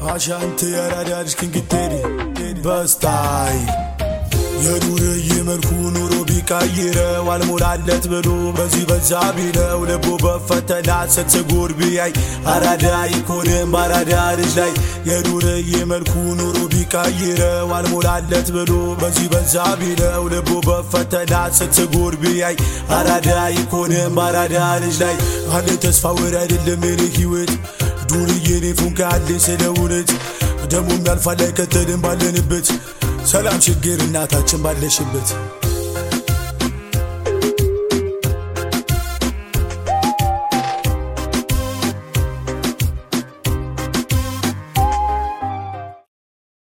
አሻንት የራዳ ልጅ ክንግቴሪ በስታይ የዱርዬ መልኩ ኑሮ ቢቀይረው አልሞላለት ብሎ በዚህ በዛ ቢለው ልቡ በፈተና ስትጎር ቢያይ አራዳ ይኮንም በአራዳ ልጅ ላይ የዱርዬ መልኩ ኑሮ ቢቀይረው አልሞላለት ብሎ በዚህ በዛ ቢለው ልቡ በፈተና ስትጎር ቢያይ አራዳ ይኮንም በአራዳ ልጅ ላይ አለ ተስፋ ወር አይደለም የኔ ህይወት ዱርዬ ኔ ፉንካ ያለኝ ስለ እውነት ደሞም ያልፋል አይከተልም ባለንበት ሰላም ችግር እናታችን ባለሽበት